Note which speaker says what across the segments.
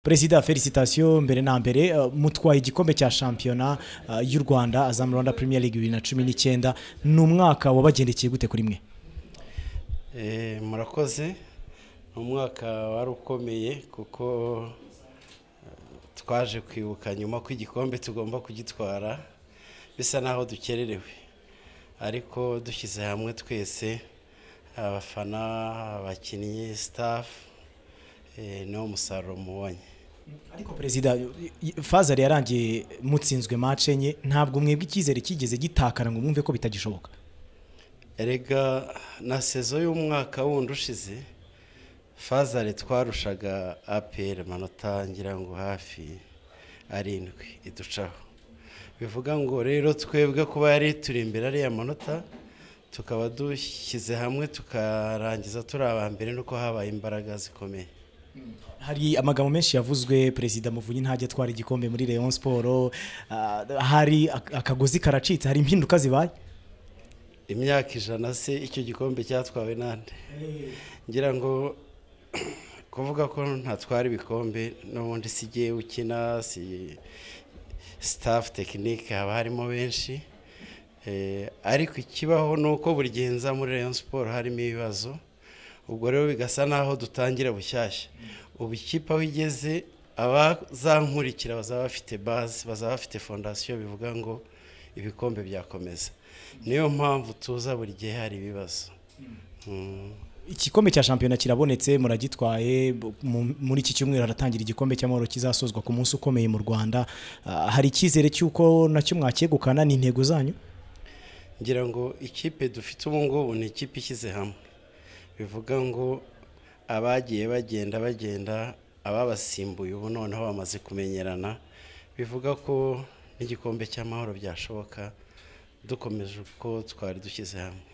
Speaker 1: perezida felicitasiyo mbere na mbere uh, mutwaye igikombe cya shampiyona uh, y'u rwanda azamu rwanda premier league bibiri na cumi n'icyenda ni umwaka wabagendekeye gute kuri mwe
Speaker 2: murakoze ni umwaka wari ukomeye kuko twaje kwibuka nyuma ko igikombe tugomba kugitwara bisa naho dukererewe ariko dushyize hamwe twese abafana abakinnyi sitafu niwo musaruro mubonye
Speaker 1: ariko perezida fazari yarangiye mutsinzwe mace enye ntabwo mwebwe icyizere kigeze gitakara ngo mwumve ko bitagishoboka
Speaker 2: erega na sezo y'umwaka wundi ushize fazari twarushaga aperi amanota ngira ngo hafi arindwi iducaho bivuga ngo rero twebwe kuba yari turi imbere ariya manota tukaba dushyize hamwe tukarangiza turi abambere nuko habaye imbaraga zikomeye
Speaker 1: hari amagambo menshi yavuzwe perezida muvunyi ntajya atwara igikombe muri leon siporo hari akagozi karacitse hari impinduka zibaye
Speaker 2: imyaka ijana se icyo gikombe cyatwawe nande ngira ngo kuvuga ko ntatwara ibikombe n'ubundi si igihe ukina si sitafu tekinike haba harimo benshi ariko ikibaho ni uko buri gihe nza muri leon siporo harimo ibibazo ubwo rero bigasa naho dutangira bushyashya ubu ikipe aho igeze abazankurikira bazaba bafite bazi bazaba bafite fondasiyo bivuga ngo ibikombe byakomeza niyo mpamvu tuza buri gihe hari ibibazo
Speaker 1: igikombe cya shampiyona kirabonetse muragitwaye muri iki cyumweru haratangira igikombe cy'amahoro kizasozwa ku munsi ukomeye mu rwanda hari icyizere cy'uko nacyo mwakegukana ni intego zanyu
Speaker 2: ngira ngo ikipe dufite ubu ngubu ni ikipe ishyize hamwe bivuga ngo abagiye bagenda bagenda ababasimbuye ubu noneho bamaze kumenyerana bivuga ko n'igikombe cy'amahoro byashoboka dukomeje uko twari dushyize hamwe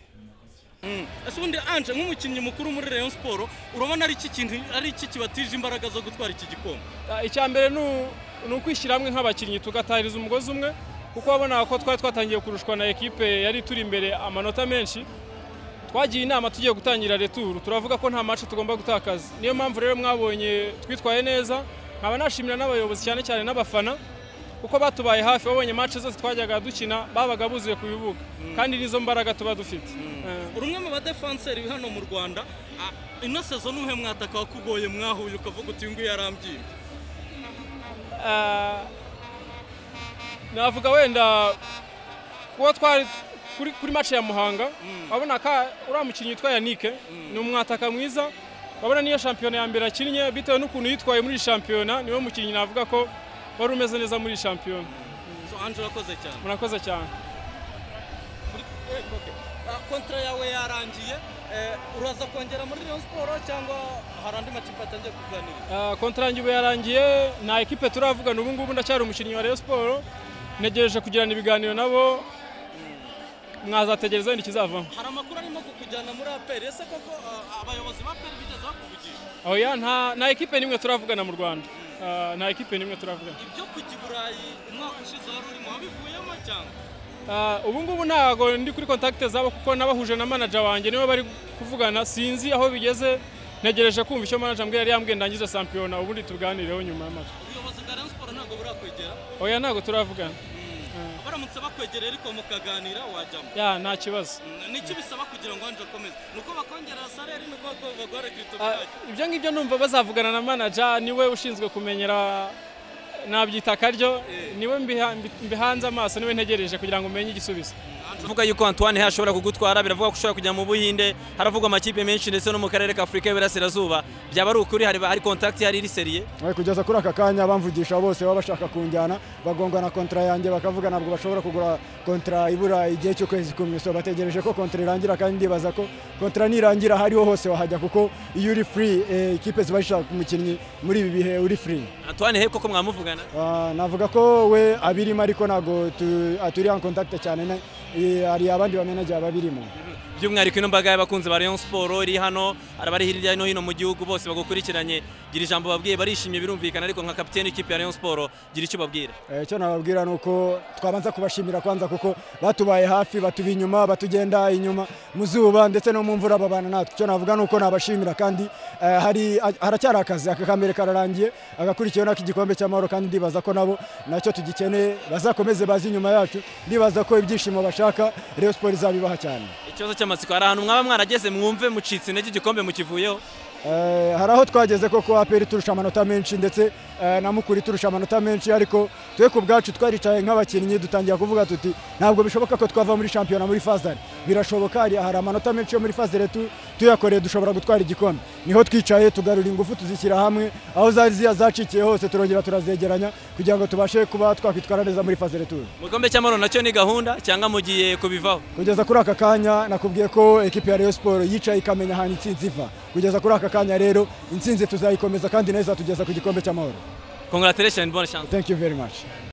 Speaker 3: ese ubundi anje nk'umukinnyi mukuru muri Rayon siporo urabona ari iki kintu ari iki kibatije imbaraga zo gutwara iki gikombe
Speaker 4: icya mbere ni ukwishyira hamwe nk'abakinnyi tugatahiriza umugozi umwe kuko wabona ko twari twatangiye kurushwa na ekipe yari turi imbere amanota menshi twagiye inama tugiye gutangira returu turavuga ko nta mace tugomba gutakaza niyo mpamvu rero mwabonye twitwaye neza nkaba nashimira n'abayobozi cyane cyane n'abafana kuko batubaye hafi babonye mace zose twajyaga dukina babaga buzuye ku bibuga kandi n'izo mbaraga tuba dufite
Speaker 3: rumwe mu badefanseri hano mu rwanda ino sezo n'uhe mwataka wakugoye mwahuye ukavuga uti nguyu yarambyira
Speaker 4: navuga wenda kuba twari kuri mace ya muhanga urabona ko uriya mukinnyi witwa yanike ni umwataka mwiza urabona niyo shampiyona ya mbere akinnye bitewe n'ukuntu yitwaye muri shampiyona niwe mukinnyi navuga ko wari umeze neza muri shampiyona murakoze cyane
Speaker 3: kontara yawe yarangiye uraza kongera muri leon siporo cyangwa hari andi makipe atangiye kuganira
Speaker 4: kontara yanjye ubu yarangiye nta ekipe turavugana ubu ngubu ndacyari umukinnyi wa leon siporo ntegereje kugirana ibiganiro nabo mwazategereza wenda ikizavamo
Speaker 3: hari amakuru arimo kukujyana muri aperi ese koko abayobozi ba aperi bigeze bakuvugisha
Speaker 4: oya nta ekipe n'imwe turavugana mu rwanda nta ekipe n'imwe turavugana
Speaker 3: ibyo kujya i burayi umwaka ushize wari urimo wabivuyemo cyangwa
Speaker 4: ubu ngubu ntabwo ndi kuri kontakite zabo kuko n'abahuje na manaja wanjye nibo bari kuvugana sinzi aho bigeze ntegereje kumva icyo manaja mbwira yari yambwiye ndangiza shampiyona ubundi tuganireho nyuma y'amaso
Speaker 3: ubuyobozi bwa rayon siporo ntabwo burakwegera
Speaker 4: oya ntabwo turavugana
Speaker 3: baramutse bakwegereye ariko mukaganira wajyamo
Speaker 4: ya nta kibazo
Speaker 3: nicyo bisaba kugira ngo wanje akomeze nuko bakongera salere nuko bagore kirito
Speaker 4: ibyo ngibyo numva bazavugana na manager niwe ushinzwe kumenyera nabyita akaryo niwe mbihanze amaso niwe ntegereje kugira ngo umenye igisubizo
Speaker 5: avuga yuko Antoine hashobora kugutwara biravuga ko ushobora kujya mu Buhinde haravugwa amakipe menshi ndetse no mu karere ka Afurika y'Iburasirazuba byaba ari ukuri hari hari contact hari riseriye
Speaker 6: kugeza kuri aka kanya bamvugisha bose baba bashaka kunjyana bagonga na kontra yanjye bakavuga ntabwo bashobora kugura kontra ibura igihe cy'ukwezi kumwe so bategereje ko kontra irangira kandi ndibaza ko kontra nirangira hariho hose wahajya kuko iyo uri free ekipe ziba zishaka umukinnyi muri ibi bihe uri free
Speaker 5: Antoine he koko mwamuvugana
Speaker 6: navuga ko we abirimo ariko ntabwo turi en contact cyane hari abandi bamenagiye babirimo
Speaker 5: by'umwihariko ino mbaga y'abakunzi ba Rayon Sport iri hano abari hirya no hino mu gihugu bose bagukurikiranye gira ijambo babwiye barishimye birumvikana ariko nka kapiteni w'ikipe ya Rayon Sport gira icyo babwira
Speaker 6: icyo nababwira ni uko twabanza kubashimira kwanza kuko batubaye hafi batuba inyuma batugenda inyuma mu zuba ndetse no mu mvura babana natwe icyo navuga ni uko nabashimira kandi hari haracyari akazi aka kambere kararangiye agakurikiyeho nako igikombe cy'amahoro kandi ndibaza ko nabo nacyo tugikeneye bazakomeze bazi inyuma yacu ndibaza ko ibyishimo bashaka Rayon Sport izabibaha cyane
Speaker 5: ikibazo cy'amatsiko hari ahantu mwaba mwarageze mwumve mucitse intege igikombe mukivuyeho
Speaker 6: hari aho twageze koko aperi turusha amanota menshi ndetse na mukuru turusha amanota menshi ariko twe ku bwacu twaricaye nk'abakinnyi dutangira kuvuga tuti ntabwo bishoboka ko twava muri shampiyona muri fazari birashoboka hari amanota menshi yo muri fazari tuyakoreye dushobora gutwara igikombe niho twicaye tugarura ingufu tuzishyira hamwe aho zari zacikiye hose turongera turazegeranya kugira ngo tubashe kuba twakwitwara neza muri fazari turi
Speaker 5: mu gikombe cy'amahoro nacyo ni gahunda cyangwa mugiye kubivaho
Speaker 6: kugeza kuri aka kanya nakubwiye ko ekipi ya Rayon Sport yicaye ikamenya ahantu itsinzi iva kugeza kuri aka kanya rero intsinzi tuzayikomeza kandi nayo izatugeza ku gikombe cy'amahoro
Speaker 5: congratulations bonne chance
Speaker 6: thank you very much